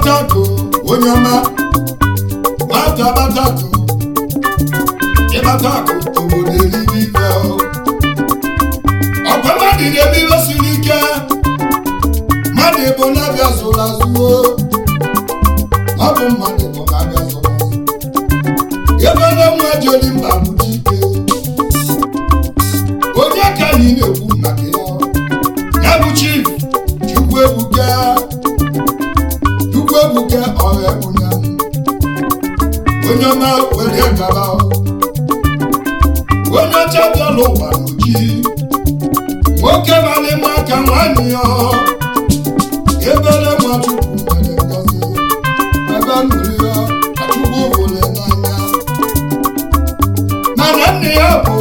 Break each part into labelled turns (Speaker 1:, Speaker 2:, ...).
Speaker 1: abatako onye ọma nwata abatako ịbatako obodo eribe ibe ọkwa mmadụ na-eme ihe siri ike mmadụ bụ na-abịa zụrụ azụo ọ bụ mmadụ bụ na-abịa zụrụ azụ ebe na nwa joli mba bụ dike onye ka anyị na-ekwu maka ya ya bụ chief chukwu ebuka chukwu ebuka ọha ebụnya onye ọma were gaba onye ọcha bịala ụwa n'oji nwoke mara ịma aka nwanne ya ebere nwa chukwu mere ngozi ebe nụrụ ya achukwu hụrụ n'anya mana nne ya bụ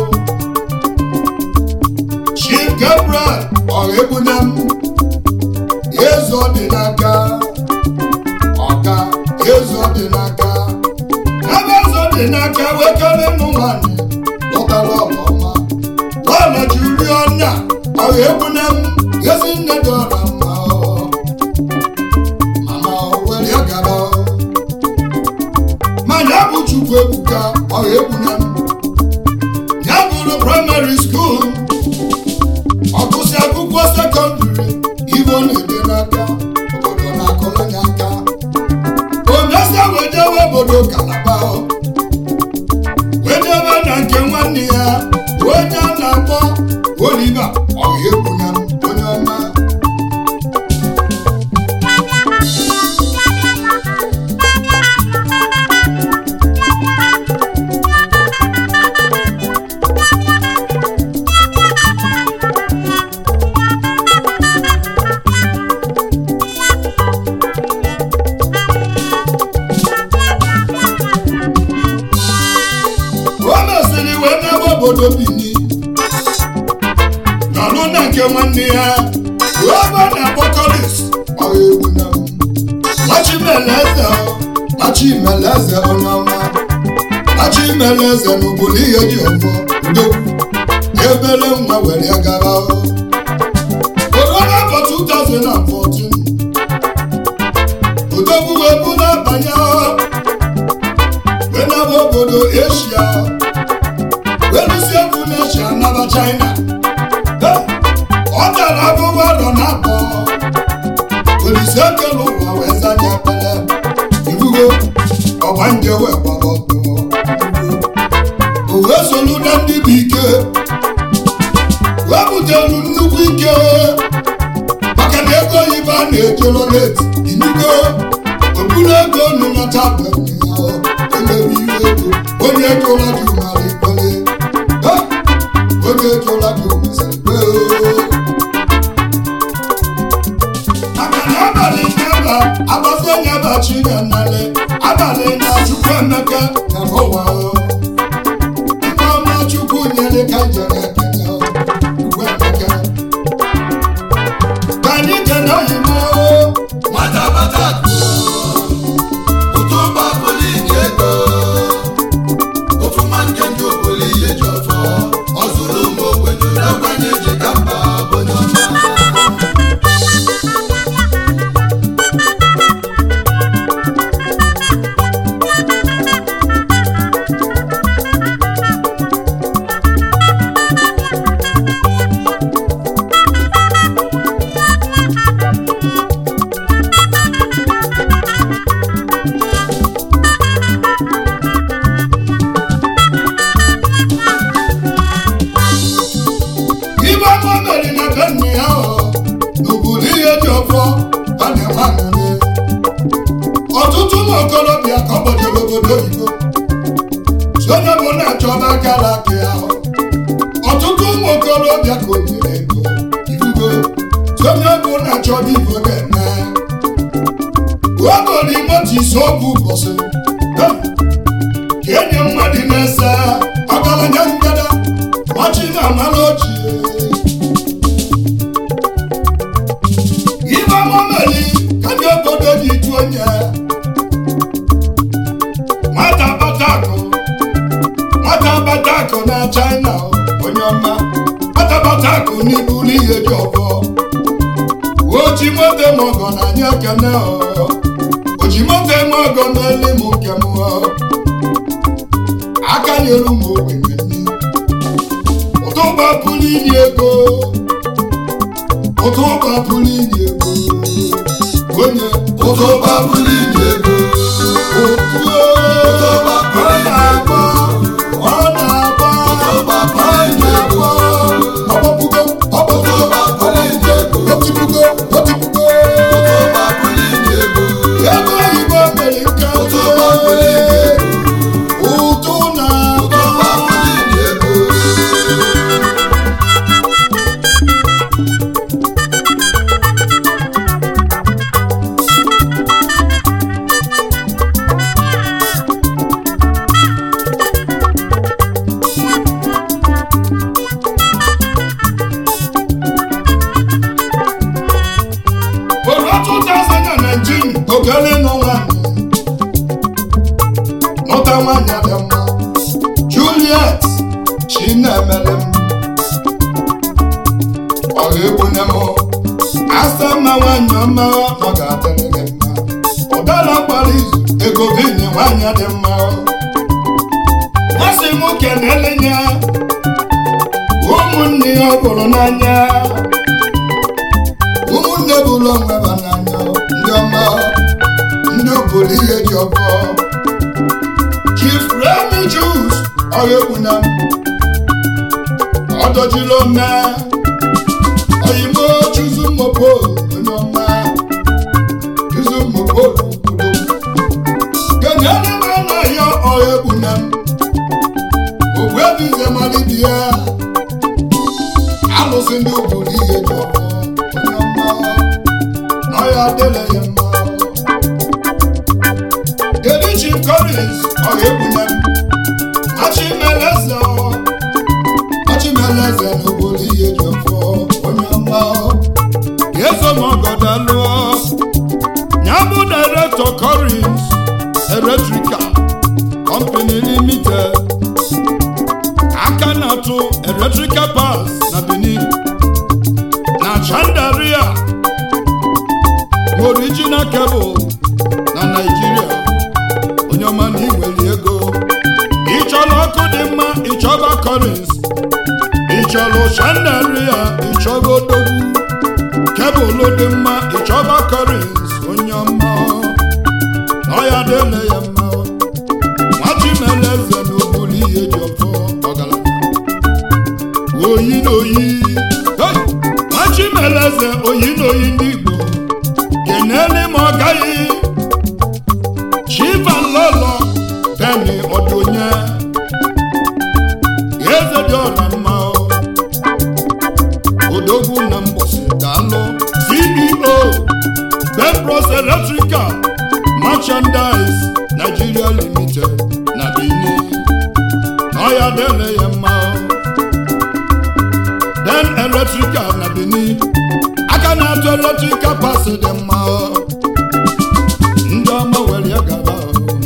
Speaker 1: chief gabriel ọha m ezo dị n'aka ọka ezo dị n'aka ebe ezo dị n'aka wekere nụ nwanyị lọtara ọlọma ọna jiri ọnya ọha egbuna m ezi nne dị ọra mma mama were ya gara mana bụ chukwu ebuka ọha egbuna m ya bụrụ praịmarị skuul ọgụsị akwụkwọ sekọndịrị ibo na-ede n'aka obodo na-akọlanye aka omesa wejewe obodo kalaba wedebe na nke nwanne ya onye a na-akpọ oliva ọha egbuna m onye ọma o mesịrị wee n'ebe obodo bini nọrụ na nke nwanne ya ruo ebe a na-akpọ kolis ọha egwu na machimeleze machimeleze onye ọma machimeleze n'obodo ihe dị ọfọ udogwu ebere nwa were ya gara oruo n'afọ 2014 odogwu wee bụ n'abanye wee naba obodo eshia wee lụsie egwu n'eshia naba china Hey! ọ dara abụbụ arọ na abụọ olise ekele ụwa wee zanye ekpele ibugo ọgbanje wee gbara ọtọ o wee solu na ndị bụ ike wee butelu nnukwu ike maka na ego oyibo a na-ejolo net inugo okpuru ego unu nata bụ emebi ihe ego onye etola dị umara ikpele Ha! onye etola dị umesịrị kpee maka na abalị nyaba agbazi nyaba chinyannale abalị na chukwu emeka na ụwa ike ọma chukwu nyere ka njere ekele chukwu emeka ka anyị kene oyibo
Speaker 2: nwata bata ụtụ ụgbọ bụli ji ego ofu nwa nke ndị oboli ihe ji ọfọ ọ zụrụ ụmụ ogbenye na-agbanye ji ka mba bonye ọma
Speaker 1: ibe ọma mere na be nne ya ọ n'obodo ihe dị ọfọ a na-enwe aṅụrị ọtụtụ ụmụ okorobịa ka ọ gbajere obodo oyibo si onye bụ na-achọba gara aka ya ọtụtụ ụmụ okorobịa ka o nyere ego ibugo si onye bụ na-achọba ibo ga-eme ogori motis obu ụbọchị ka enye mmadụ na-ese ọgaranya ngada ọchị na-amara ochie ibe momeli ka ndị obodo ji ju onye nwata batakụ nwata batakụ na china onye ọma nwata batakụ n'iburu ihe dị ọbọ oji moto maọgọ na anya ekene ojimofe m ọgọ meli m nke m aka nyere ụmụ ogbenye nri ụtụ gbapụrụ inye ego ụtụ gbapụrụ inye ego onye
Speaker 2: ụtụ babụlụ inye ego
Speaker 1: ụtụ
Speaker 2: ụtụ
Speaker 1: ọ
Speaker 2: babụlụ inye
Speaker 1: na-agba
Speaker 2: ego
Speaker 1: ọ na-agba
Speaker 2: ụtụ babụlụ inye ego
Speaker 1: ọgbapụgo ọgbapụgo
Speaker 2: ụtụ babụlụ inye ego
Speaker 1: otipugo otipugo
Speaker 2: ụtụ babụlụ inye ego
Speaker 1: ego oyibo mere nke
Speaker 2: ụtụ babụlụ inye ego
Speaker 1: ụtụ
Speaker 2: ụtụ
Speaker 1: na-agba
Speaker 2: babụlụ inye ego
Speaker 1: Oro 2019 ogele n'ụwa mụta nwanyị dị mma Juliet Chinemere m ọha egbune m asa mma nwanyị ọma ọ ga-adịrị gị mma ụdara gbara izu ego bini nwanyị dị mma masị m kenele ya ụmụnne ya ọ bụrụ n'anya ụmụnne bụrụ onwe ha n'anya ndị ọma ndị obodo ihe ji ọbọ chief remi jus ọya egbuna m ọdọjiri ome oyimo chuzu mopo onye ọma chuzu mopo obodo kenyere m anaghị ọya egbuna m ogbuebize malibia alụsị ndị obodo ihe ji ọbọ onye ọma na ọya adịla ya mma kedu chief collins ọha egbuna m machimeleze machimeleze n'obodo ihe ji ọfọ onye ọma ga-eso m ọgọdọ lụọ ya bụ director collins electrical company limited aka na-atụ electrical parts na benin na chandaria original cable na Nigeria onye ọma na inwere ego ịchọrọ ọkụ dị mma ịchọba Collins ịchọrọ chandaria ịchọba odogwu kebụl dị mma ịchọba Collins onye ọma na ọya dịle ya mma nwachimeleze na obulu ihe ji ọfọ ọgaranya oyi na oyi Hey! nwachimeleze oyi na oyi ndị Igbo kenele ma ọ gaghị chivalolo beni ọdụnye eze dị ọra mma odogwu na mgbọsị daalụ ceo bembros electrical merchandise nigeria limited na benin na ọya dele ya mma den electrical na benin aka na-atụ electrical pas dị mma ndị ọma were ya gaba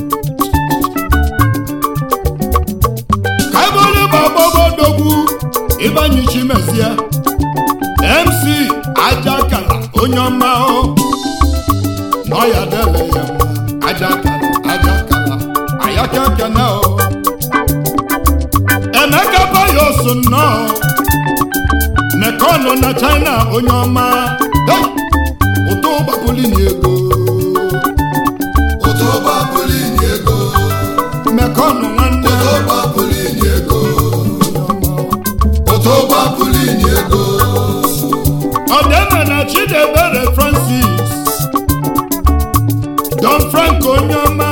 Speaker 1: ka ebe onye bụ agbọgbọdogwu ịbanye chimezie mc ajakala onye ọma na ọya dele ya mma ajakala ajakala ayaka kene o emeka bayos nnọọ mekọnụ na china onye ọma Hey! ụtọ gbapụli na ego
Speaker 2: ụtụ babụlụ inye ego
Speaker 1: mekọnụ nwanne
Speaker 2: ụtụ babụlụ inye ego
Speaker 1: onye ọma
Speaker 2: ụtụ babụlụ inye ego
Speaker 1: ọdịna na chidebere francis don franco onye ọma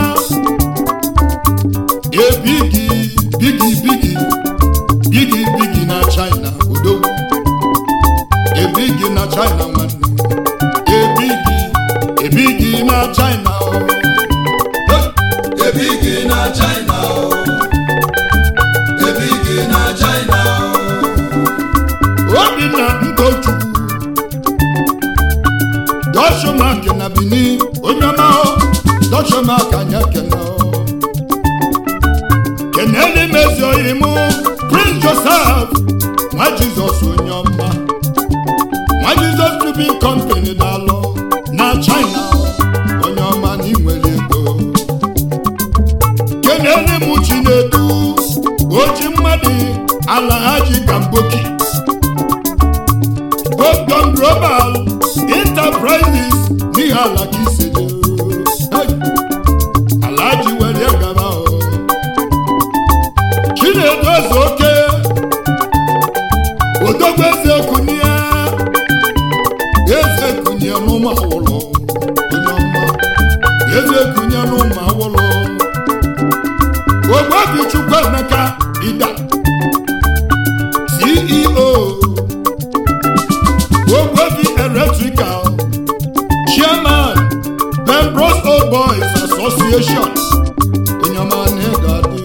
Speaker 1: ebigi bigi bigi bigi bigi na china odogwu ebigi na china nwanne ebigi ebigi na china o. Hey!
Speaker 2: ebigi na china o ebigi na china o
Speaker 1: obinna ntochukwu doshomak na benin onye ọma o doshomak anya kene o keneli mezi oyi mụ prince joseph nwa jizọs onye ọma nwa jizọs tribin company dalụ na china o onye ọma na inwere chinedu oji mmadụ alahaji kamboki Golden Global Enterprises n'ihe ala ka iseje Hey! alaji were gaba o chinedu eze oke odogwu eze kunie eze kunie n'ụmụ awụlọ onye ọma eze kunie n'ụmụ awụlọ ogbobi chukwuemeka ida ceo ogbobi electrical chairman Pembroke Old Boys Association onye ọma na-egadi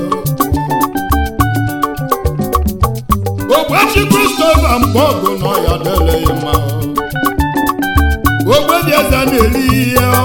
Speaker 1: ogbechi Christopher Mgbọgụ nọ ya deleghị mma ogbebi eze na-eri ihe